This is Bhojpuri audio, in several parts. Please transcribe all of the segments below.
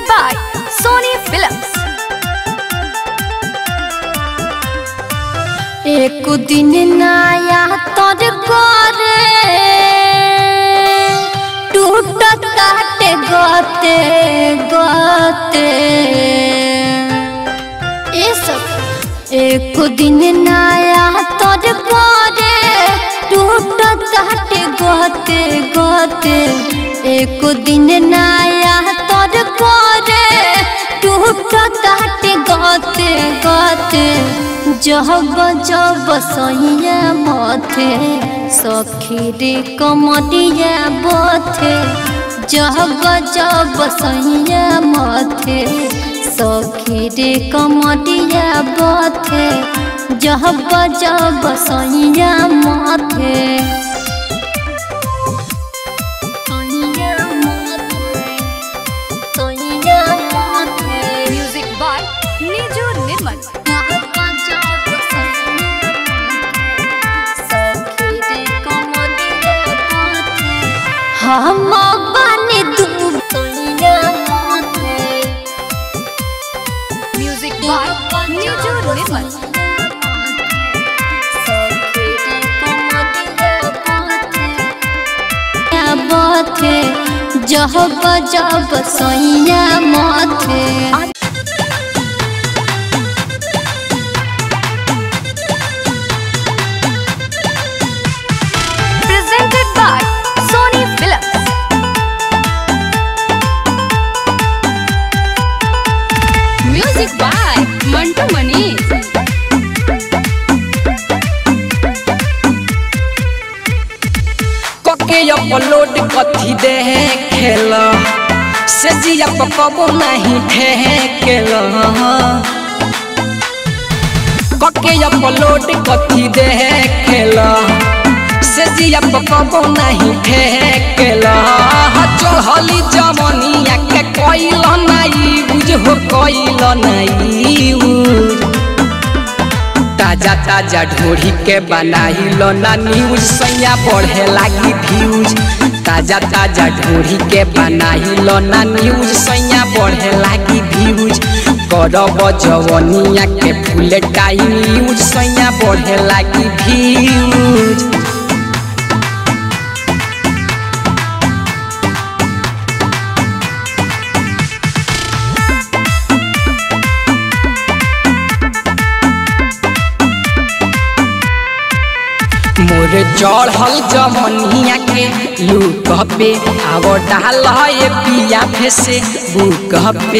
by Sony Films. एक दिन नया तोर करे टूट काटे गते गते ए सब एक दिन नया तोर करे टूट काटे गते गते एक दिन नया तोर करे टूट काटे गते गते जब जब सैया मथे सखी रे कमरिया बथे जब जब सैया मथे सखी रे कमरिया बथे जब जब सैया मथे सैया मथे सैया मथे Music by Niju Nirmal. हम बने तू सोनिया मोते Music by Niju Nirmal. बथे जब जब सोइया मथे Presented by Sony Films. Music by Mantu Mani. कके अपलोड कथी दे खेल से जिया पकबो नहीं ठेकेल कके अपलोड कथी दे खेल से जिया पकबो नहीं ठेकेल चढ़ली जमनिया के कैल नहीं बुझ हो कैल नहीं बुझ ताजा ताजा ढोरी के बनाई लो ना न्यूज सैया बढ़े लागी व्यूज ताजा ताजा ढोरी के बनाई लो ना न्यूज सैया बढ़े लागी व्यूज करब जवनिया के फूल टाइम यूज सैया बढ़े लागी व्यूज मोर चढ़ल जमनिया के लूक पे आव डाल ये पिया फेसे बुक पे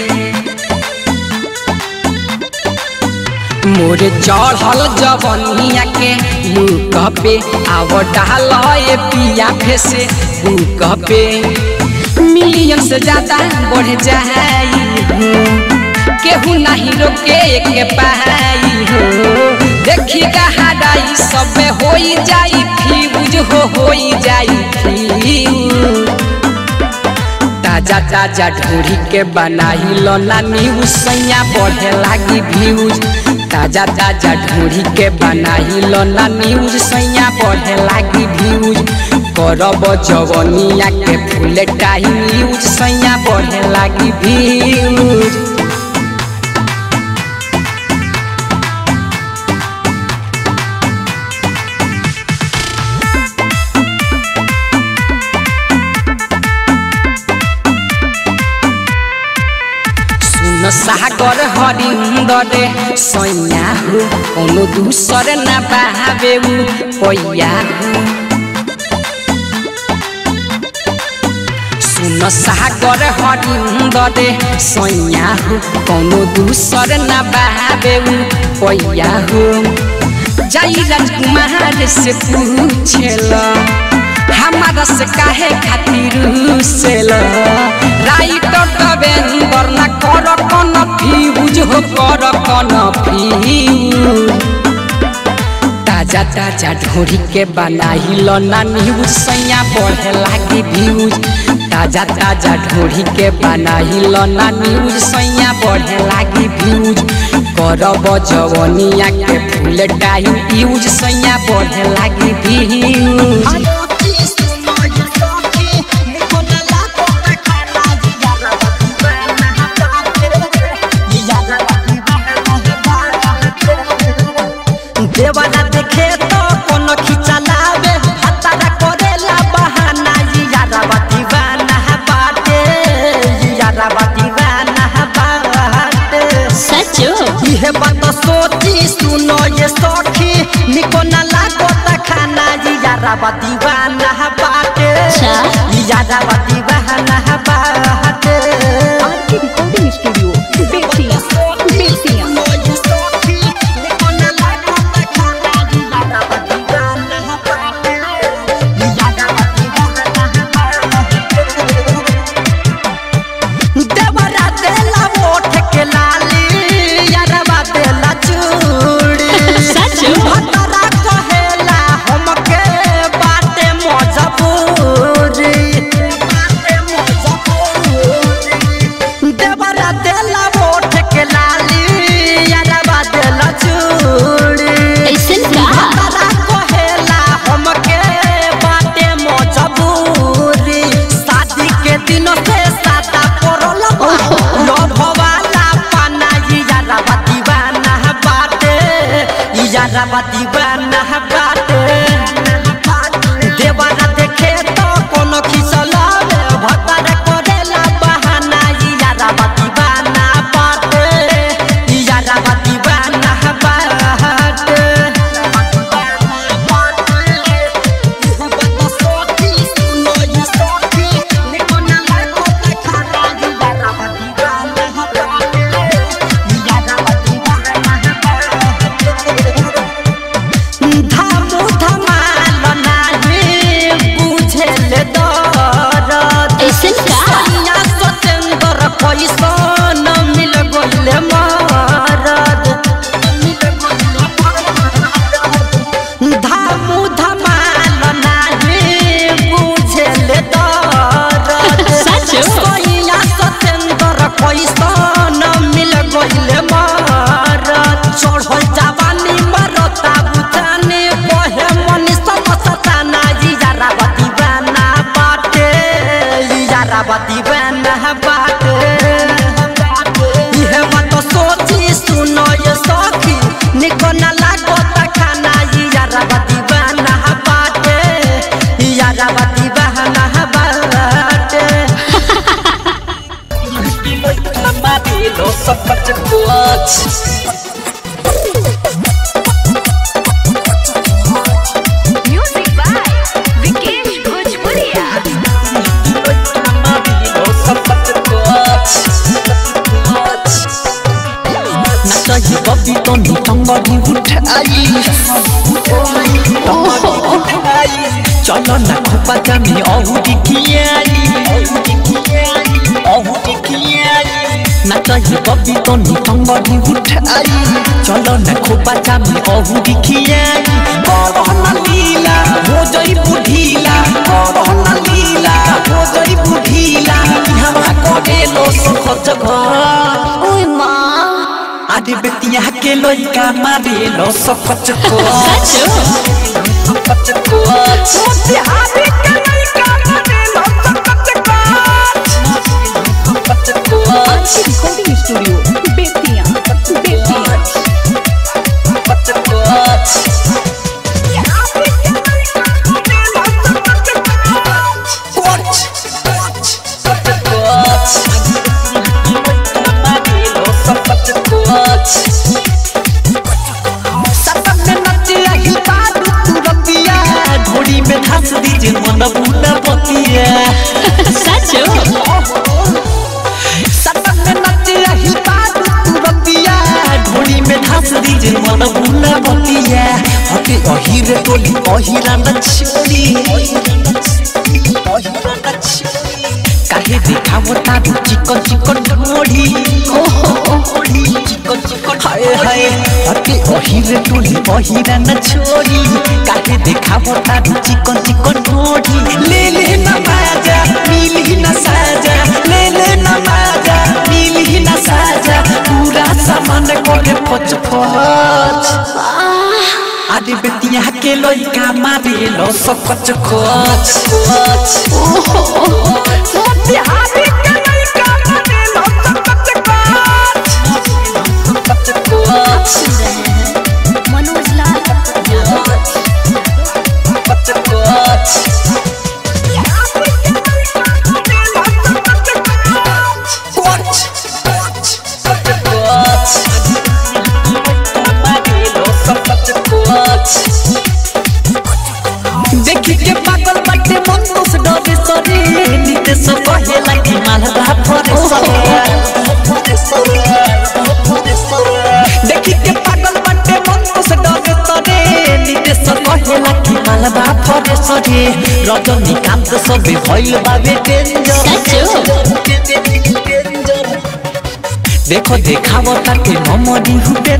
मोर चढ़ल जवनिया के लूक पे आव डाल ये पिया फेसे बुक पे मिलियन से ज्यादा बढ़ जाई हो केहू नहीं रोके के पाई हो देखी गहराई सब होई जाई फ्यूज हो होई जाई फ्यूज ताजा ताजा ढोरी के बनाई लो ना न्यूज सैया बढ़े लागी व्यूज ताजा ताजा ढोरी के बनाई लो ना न्यूज सैया बढ़े लागी व्यूज करब जवनिया के फूल टाइम यूज सैया बढ़े लागी व्यूज सुन सागर हरिंदर सैया हो कोनो दूसर न बहावे पैया हो सुन सागर हरिंदर सैया हो कोनो दूसर न बहावे पैया हो जाई राजकुमार से पूछेला हमारा से काहे खातिर सेल राइटर कबेंदर ना कर कन फ्यूज हो कर कन फ्यूज ताजा ताजा ढोरी के बनाई लो ना न्यूज सैया बढ़े लागी व्यूज ताजा ताजा ढोरी के बनाई लो ना न्यूज सैया बढ़े लागी व्यूज करब जवनिया के फूल टाइम यूज सैया बढ़े लागी व्यूज देवाना देखे तो कोनो खिचा लावे हतारा करेला बहाना ई यारावा दीवाना बाटे ई यारावा दीवाना बाटे सचो इहे बात सोची सुनो ये सखी निको ना लागो त खाना ई यारावा दीवाना बाटे अच्छा। ई यारावा दीवाना बाटे RK recording studio Bettiah Bettiah सुनो ये सखी निको ना लागो त खाना ई यारावा दीवाना बाटे ई यारावा दीवाना बाटे देवरा देला ओठ के लाली यारवा देला चूड़ी सच? भतरा कहेला हमके बाटे मजबूरी बाटे मजबूरी देवरा देला ओठ के लाली यारवा देला चूड़ी ऐसन का भतरा कहेला हमके बाटे मजबूरी शादी के दिन से सादा पड़ल लव वाला पाना ई यारावा दीवाना बाटे ई यारावा दीवाना बाटे देवाना देखे तो कोनो खिसलावे भतर करेला बहाना ई यारावा दीवाना बाटे ई यारावा दीवाना बाटे धामु धमाल नाही बुझेल दरद ऐसन का सैया सतेंद्र पैसन मिल गइल मरद धामु धमाल नाही बुझेल दरद सच? सैया सतेंद्र पैसन मिल गइल मरद चढ़ल जवानी मरता बुझाने बहे मनी समसताना ई यारावा दीवाना बाटे ई यारावा दीवाना बाटे इहे बात सोची सुनो ये सखी निको ना लागो त खाना ई यारावा दीवाना बाटे ई यारावा दीवाना बाटे म्यूजिक बाय विकेश भोजपुरिया नाचही बबी तो नी टंगरी उठाई टंगरी उठाई चलो ना खोपा जामी औरी खियाई औरी खियाई नाचही बबी तो नी टंगरी उठाई चलो ना खोपा जामी औरी खियाई करहना लीला हो जई बुढ़ीला करहना लीला हो जई बुढ़ीला हवा करे लो सुख जगह ओए माँ आदि बेतिया के लइका मारे लो सकच को सचो सकच को मोतिहारी के लइका मारे लो सकच को सकच को RK recording studio Bettiah Bettiah सकच को ढोड़ी में धस दीजिए मन बुना पतिया सचो सतन में नचे रही बात तुरतिया ढोली में धस दीजिए मन बुना बतिया हटे अहिर टोली अहिरा न छोड़ी काहे देखावो तारू चिकन चिकन ढोड़ी चिकन चिकन हाय हाय हटे अहिर टोली अहिरा न छोड़ी काहे देखावो तारू चिकन चिकन ढोड़ी ले ले न बाजा मिली न साजा ले ले न बाजा मिली न साजा पूरा सामान कोले पच पच आदि बेतिया के लइका मारे लो सकच कोच मोतिहारी के लइका मारे लो सकच कोच सकच कोच मनोज लाल नितेश कहेला कि मालदा फरे देखी के पागल बटे मन को से डरे तरे नितेश कहेला कि मालदा फरे सरे रजनीकांत सबे भइल बाबे डेंजर देखो देखाव ताके ममरी हुबे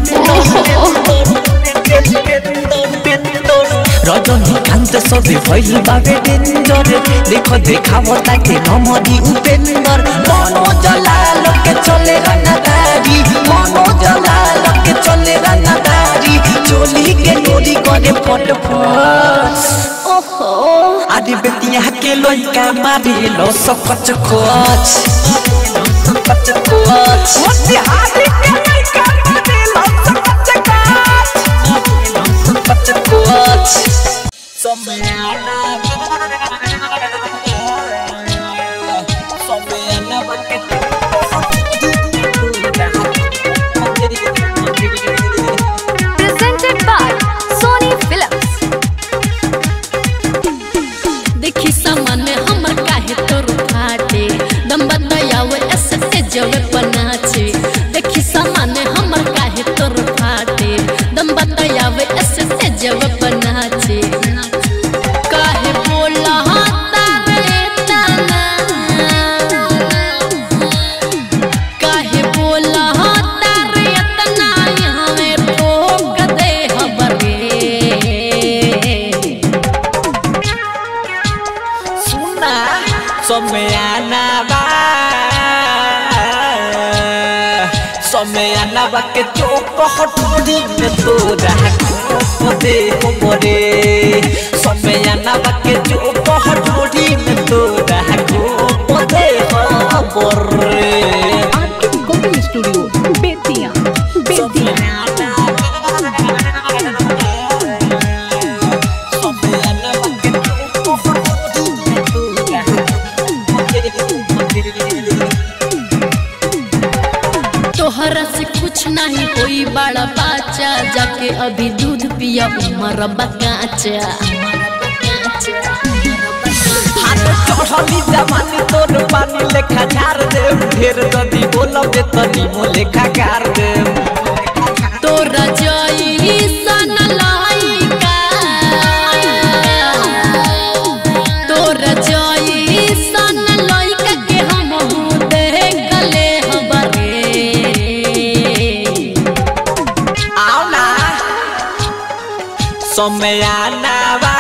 रजनीकांत सबे भइल बाबे डेंजर देखो देखाव ताके ममरी उपेंदर मनो जलाल के चले रनादारी मनो जलाल के चले रनादारी चोली के डोरी करे फट फट ओहो आदि बेतिया के लइका मारे लो सकच कोच सकच कोच मोतिहारी के लइका मारे लो सकच कोच सकच कोच समयाना समयाना बके Presented by Sony Films. देखी सामान्य हमर काहे तोर फाटे दम बतायावे ऐसे तेजवे पनाचे देखी सामान्य हमर काहे तोर फाटे दम बतायावे ऐसे तेजवे पनाचे काहे बोला तारे तना काहे बोला तारे तना यहाँ में ठोक दे हबरे सुना समयाना बा समयाना बा के चोक हटोरी में तोरा को दे हो मोरे समयाना बा के चोक हटोरी में तोरा को दे हो मोरे आपके रिकॉर्डिंग स्टूडियो बेतिया बेतिया तोहरा से कुछ नहीं कोई बड़ा बाचा जाके अभी दूध पिया उमर बकाचा हाथ चढ़ली जवानी तोर पानी लेखा झार दे ढेर जदी बोलबे तनी मो लेखा गार दे तोरा जई सन लाइका तोरा जई सन लाइका के हम दे गले हबरे आओ ना समयाना बा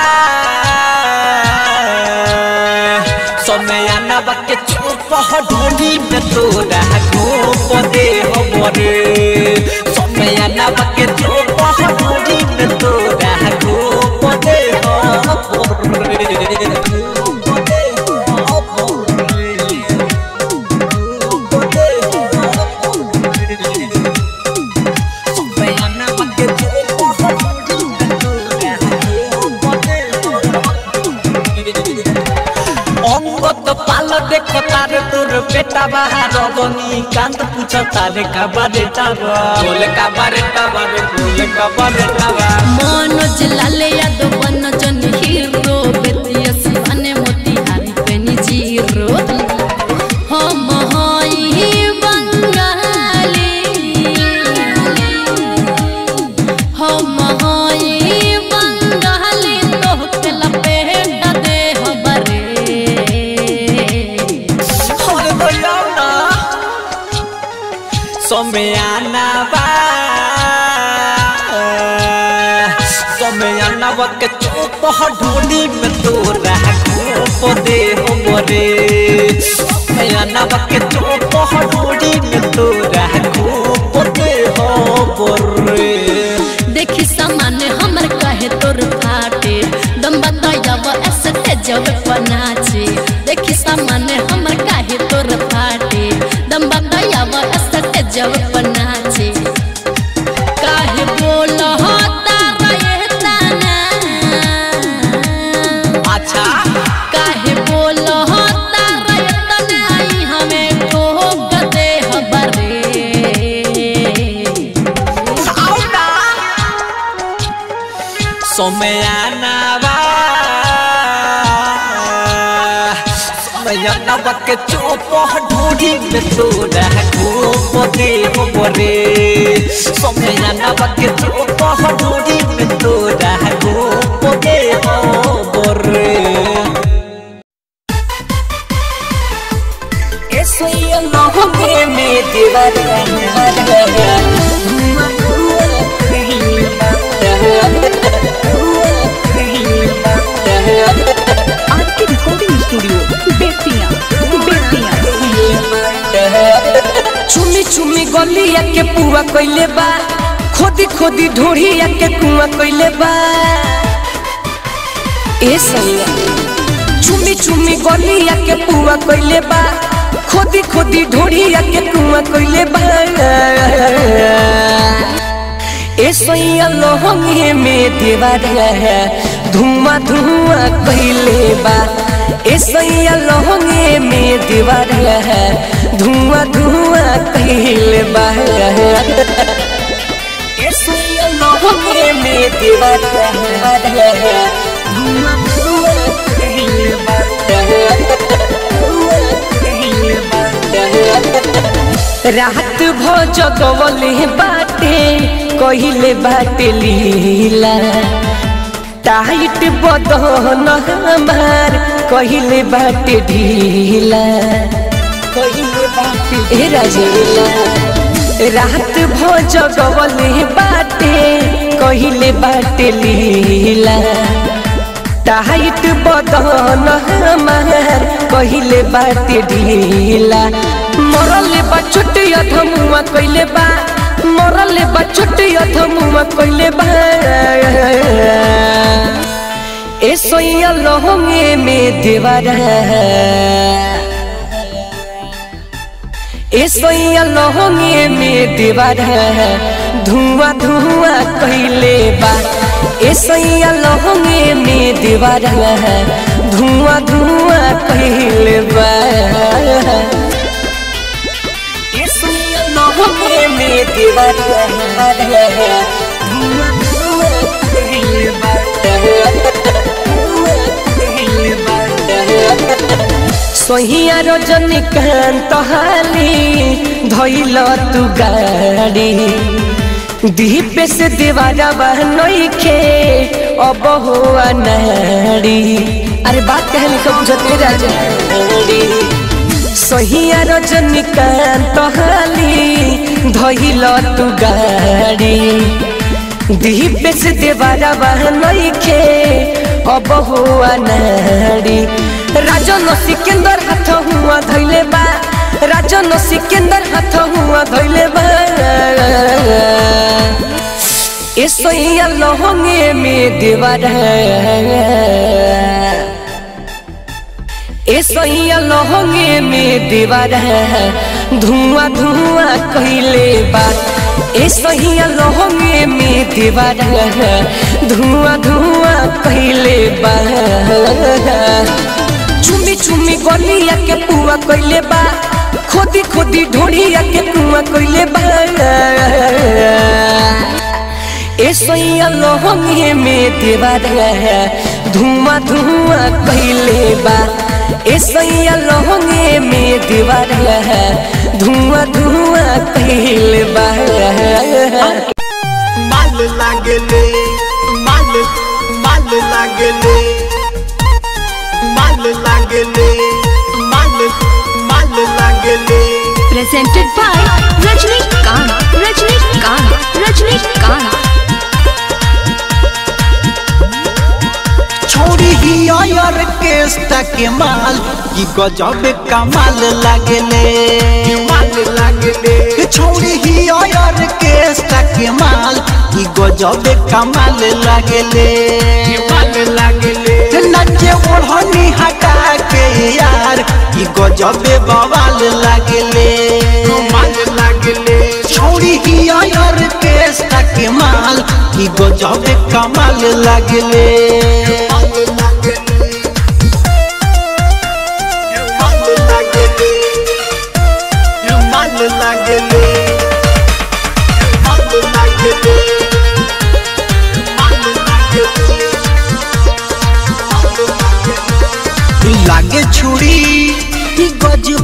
समयाना बा के चुप ढोली में तोरा गोप दे हो मोरे समयाना बा के चुप ढोली में तोरा गोप दे हो मोरे गोप दे हो मोरे गोप दे हो मोरे অঙ্গত পাল দেখো তারে তোর বেটা বাহার বনি কান্ত পুছ তারে কাবারে টাবা বলে কাবারে টাবা রে বলে কাবারে টাবা मनोज लाले यादव बन जन हीरो बेतिया सिवाने मोतिहारी पेनी जीरो हम हई बंगाली हम हई बंगाली तोहके लपेट दे हबरे और बोलाओ ना समयाना बा समयाना बा के चुप ढोली में तोरा गोप दे हो मोरे समयाना बा के चुप ढोली में तोरा गोप दे हो मोरे देखी सामान्य हमर कहे तोर फाटे दम बतायब ऐसे तेजब पनाचे देखी सामान्य हमर कहे तोर फाटे दम बतायब ऐसे तेजब पनाचे काहे बोल तारा ये ताना अच्छा काहे बोल तारा ये ताना ई हमें ठोक दे हबरे आओ ना समयाना बा समय नवा के चोप ढोरी में तोरा घोप दे बरे समय नवा के चोप ढोरी में तोरा घोप दे बरे Eso ya no me me आपकी रिकॉर्डिंग स्टूडियो बेतिया बेतिया चुमी चुमी गलिया के पुआ कइले बा खोदी खोदी ढोढ़िया के कुआ कइले बा ए सैया चुमी चुमी गलिया के पुआ कइले बा खोदी खोदी ढोढ़िया के कुआ कइले बा ए सैया लोहंगे में देवारा धुआं धुआं कइले बा ए सैया लोहंगे में देवारा धुआं धुआं कइले बा ए सैया लोहंगे में देवारा धुआं धुआं कइले बा धुआं कइले बा रात भ जगवले बाटे कहिले बाटे लीला टाइट बदन हमार कहिले बाटे ढीला कहिले बाटे ए राजेला रात भ जगवले बाटे कहिले बाटे लीला टाइट बदन हमार कहिले बाटे ढीला मरले बा छोटे अधमुआ कइले बा मरले बा छोटे अधमुआ कइले बा ए सोइया लहंगे में देवारा ए सोइया लहंगे में देवारा धुआं धुआं कइले बा ए सोइया लहंगे में देवारा धुआं धुआं कइले बा ए सोइया लहंगे में देवारा धुआं धुआं कइले बा धुआं कइले बा सोहिया रजनीकांत हाली धैल तू गाड़ी दीप से देवारा नइखे अब हो नाड़ी अरे बात कहने को बुझते राजा सोहिया रजनीकांत हाली धैल तू गाड़ी दीप से देवारा नइखे अब हो नाड़ी राजन सिकंदर हाथ हुआ धैले बा राजन सिकंदर हाथ हुआ धैले बा ए सोइया लहंगे में देवारा ए सोइया लहंगे में देवारा धुआं धुआं कइले बा ए सोइया लहंगे में देवारा धुआं धुआं कइले बा चुमी चुमी गलिया के पुआ कइले बा खोदी खोदी ढोढ़िया के कुआ कइले बा ए सोइया लहंगे में देवारा धुआं धुआं कइले बा ए सोइया लहंगे में देवारा धुआं धुआं कइले बा माल लागले माल माल लागले माल लागले माल माल लागले presented by Rajnikant, Rajnikant, Rajnikant. छोड़ी ही यार केस्टा के माल की गजब कमाल लागले माल लागले छोड़ी ही यार केस्टा के माल की गजब कमाल लागले माल लागले नचे ओढ़नी हटा के यार की गजब बवाल लागले माल लागले छोड़ी ही यार केस्टा के माल की गजब कमाल लागले लागे छुरी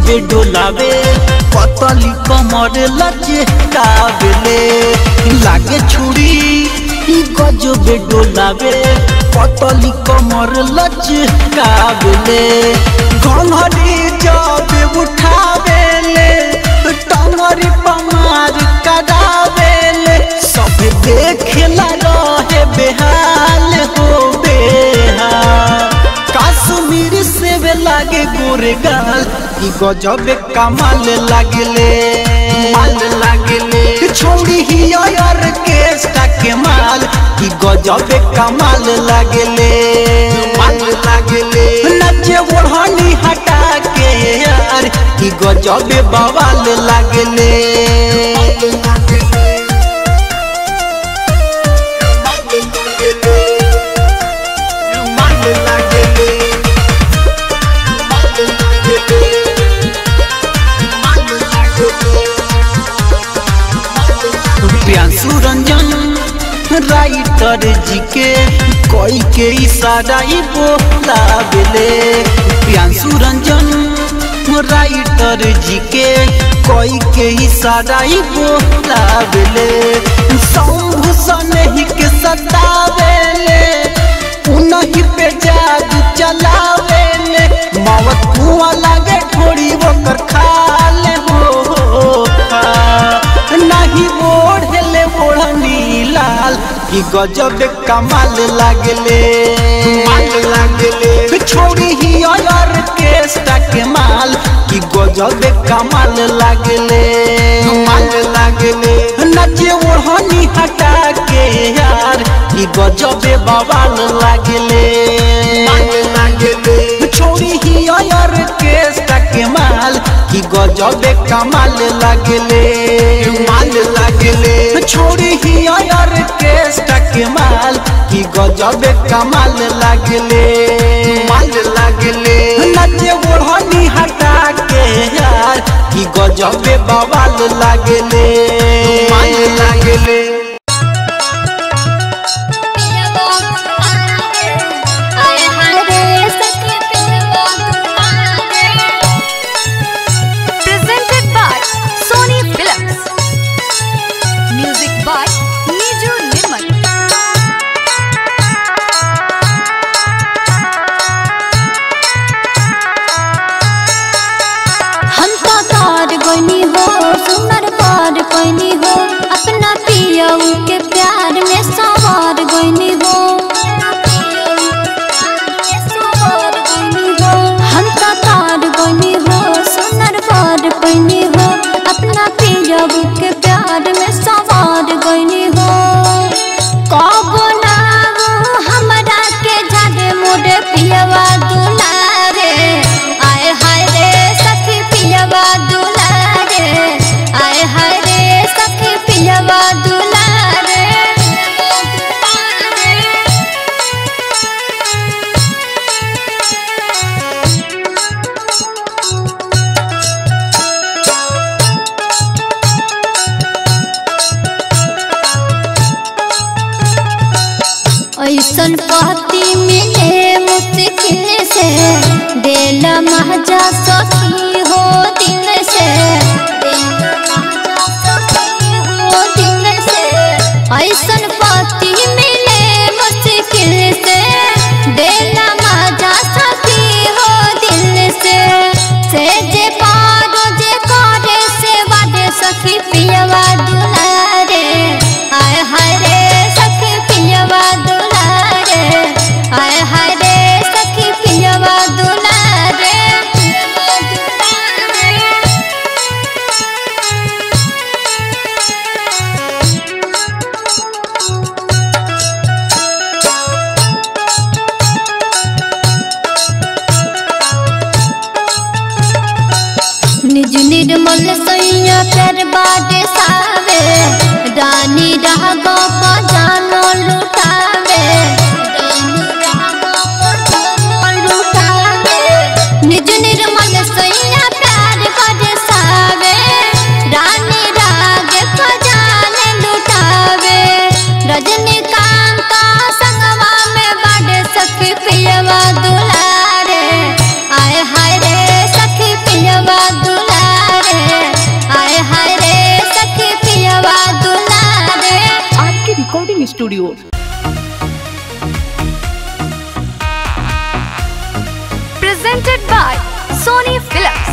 गजबे डोलावे पतली कमर लचे काबेले लागे छुरी ई गजबे डोलावे पतली कमर लचे काबेले घंघरी जबे उठावेले टंगरी पमार करावेले सब देखेला रहे बेहाल हो बेहाल काश्मीर से वे लागे गोरे गाल ई गजबे कमाल लागले माल लागले छोड़ी ही यार केस्टा के माल ई गजबे कमाल लागले माल लागले नचे ओढ़नी हटा के यार ई गजबे बवाल लागले माल लागले प्रियांशु रंजन राइटर जी के कोई के इशारा ही बोलावेले प्रियांशु रंजन राइटर जी के कोई के इशारा ही बोलावेले शंभु सनही के सतावेले उनही पे जादू चलावेले मौत कुआं लागे थोड़ी ओकर खाले हो खा नहीं ओढ़ले ओढ़नी लाल की गजब कमाल लागले माल लागले छोड़ी ही और केस्टा के माल की गजब कमाल लागले माल लागले नचे ओढ़नी हटा के यार की गजब बवाल लागले माल लागले छोड़ी ही और केस्टा के माल की गजबे कमाल लागले माल लागले छोड़ी ही और केस्टा के माल की गजबे कमाल लागले माल लागले नचे ओढ़नी हटा के यार की गजबे बवाल लागले माल लागले Presented by Sony Films. Music by Niju Nirmal. हम तो तार बनी हो सुनर पार बनी हो अपना पियऊ के प्यार में सवार बनी हो हम तो तार बनी हो सुनर पार बनी हो अपना पियऊ के प्यार में सवार बनी हो कब ना वो हमरा के जादे मोरे पियवा दुलारे आए हाय रे सखी पियवा दुलारे आए हाय रे सखी पियवा दुलारे ऐसन पति मिले मुश्किल से दिल महजा सखी हो दिल से हो दिल से ऐसन पति मिले मुश्किल से दिल महजा सखी हो दिल से से जे पारो जे करे से वादे सखी पियवा दुलारे आय हाय रे सखी पियवा दुलारे आय हाय रे सखी पियवा दुलारे निज निर्मल सैया कर बाटे सावे रानी रह गप जानो लुटावे लुटावे निज निर्मल सैया प्यार कर सावे रानी राग को जाने लुटावे रजनीकांत संगवा में बड़े सखी पियवा दुलारे आय हाय रे सखी पियवा studio presented by Sony Philips.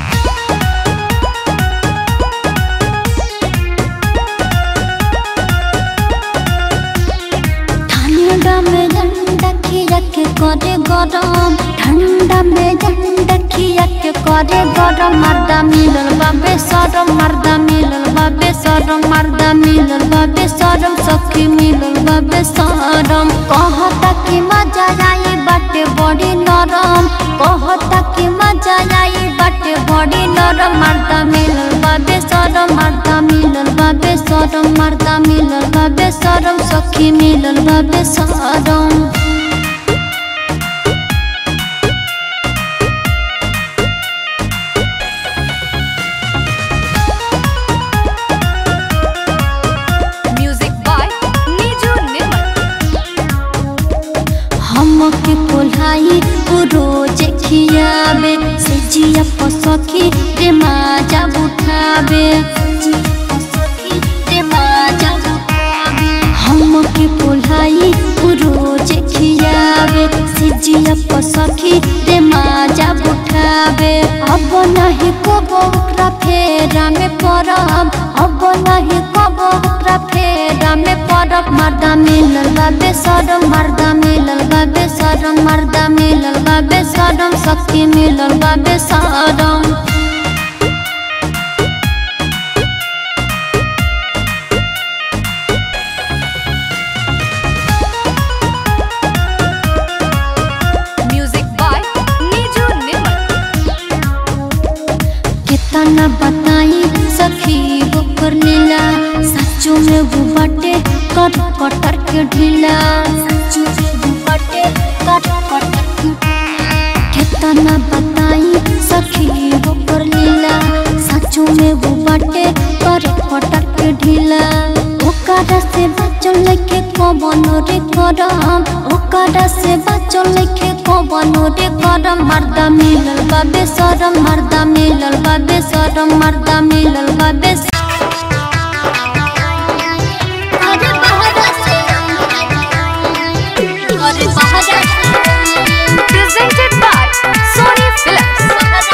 ঠান্ডা में झंडा खिया के करे गरम ठंडा में झंडा खिया के करे गरम मर्दा मिलल बाबे सरम मर्दा मिलल बाबे सरम मर्दा मिलल बाबे सरम सखी मिलल बाबे सरम कहता कि मजा आई बाटे बड़ी नरम कहता कि मजा आई बाटे बड़ी नरम मर्दा मिलल बाबे सरम मर्दा मिलल बाबे सरम मर्दा मिलल बाबे सरम सखी मिलल बाबे सरम Music by Niju Nirmal. हमके कोल्हाई रोज खियाबे से जिया पसखी रे माजा उठाबे रे माजा उठाबे हमके कोल्हाई रोज खियाबे से जिया पसखी रे माजा उठाबे अब नहीं को ओकरा फेरा में पड़ब अब नहीं को ओकरा फेरा में पड़ब मर्दा मिलल बाबे सरम मर्दा मिलल बाबे सरम मर्दा मिलल बाबे सरम सखी मिलल बाबे सरम Music by Niju Nirmal. कितना बताई सखी ओकर लीला सचो में वो बाटे कर कटर के ढीला सचो में वो बाटे कर कटर के ढीला। कितना बताई सखी ओकर लीला सचो में वो बाटे कर कटर के ढीला ओकरा से बचल लेके कबन रे करम ओकरा से बचल लेके कबन रे करम मर्दा मिलल बाबे सरम मर्दा मिलल बाबे सरम मर्दा मिलल बाबे स- अरे बहरा से अरे बहरा से Presented by Sony Philips.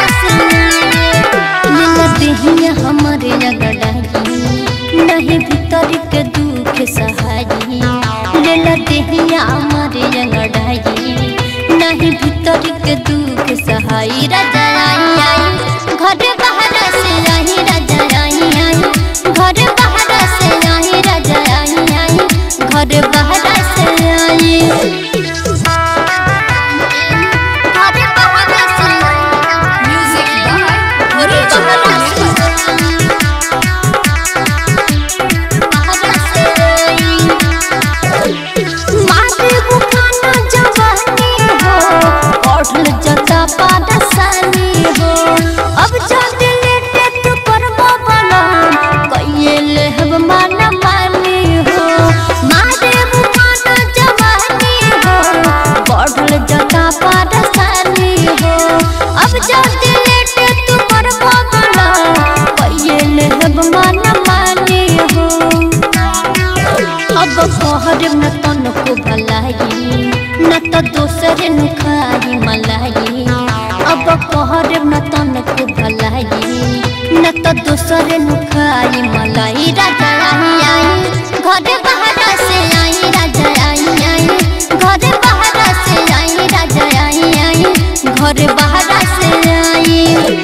लीला देहिया हमारे लगड़ाई नहीं भीतर के दुख सहाई लीला देहिया हमारे लगड़ाई नहीं भीतर के दुख सहाई राजा आई आई घर बाहर से आई राजा आई आई घर बाहर से आई राजा आई आई घर बाहर से आई घर बाहर से आई Music by अरे Niju बहरा Nirmal. मारे बुखाना जवानी हो पढ़ल जता पारसानी हो अब जद लेटे तू करबो बना कइए लेहब माना मानी हो मारे बुखाना जवानी हो पढ़ल जता पारसानी हो अब जद लेटे तू करबो बना कइए लेहब माना मानी हो अब कहर न तन को भलाई न तो दोसर नु खाई मलाई अब कहर न तन को भलाई न तो दोसर नु खाई मलाई राजा आई आई घर बाहर से आई राजा आई आई घर बाहर से आई राजा आई आई घर बाहर से आई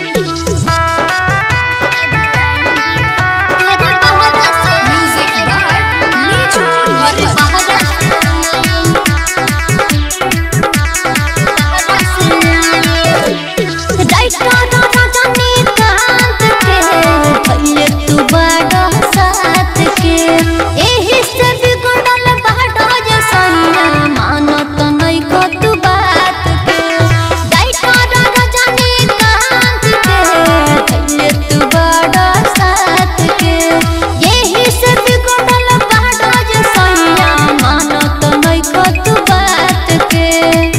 घर बाहर से Music by Niju घर Nirmal. बाहर राइटर रजनीकांत के भइले तू बड़ा साथ के एही से बिगड़ल बाड़ा जे सैया मानत नहीं को तू बात के राइटर रजनीकांत के भइले तू बड़ा साथ के एही से बिगड़ल बाड़ा जे सैया मानत नहीं को तू बात के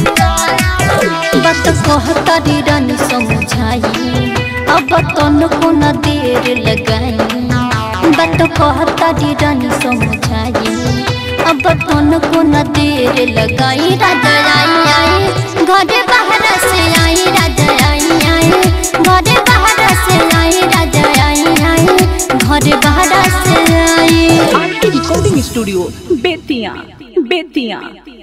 बात कहतारी रानी समझाई अब तन को न देर लगाई बात कहतारी रानी समझाई अब तन को न देर लगाई राजा आई आई घरे बाहर से आई राजा आई आई घरे बाहर से आई राजा आई आई घरे बाहर से आई आर के रिकॉर्डिंग स्टूडियो बेतिया बेतिया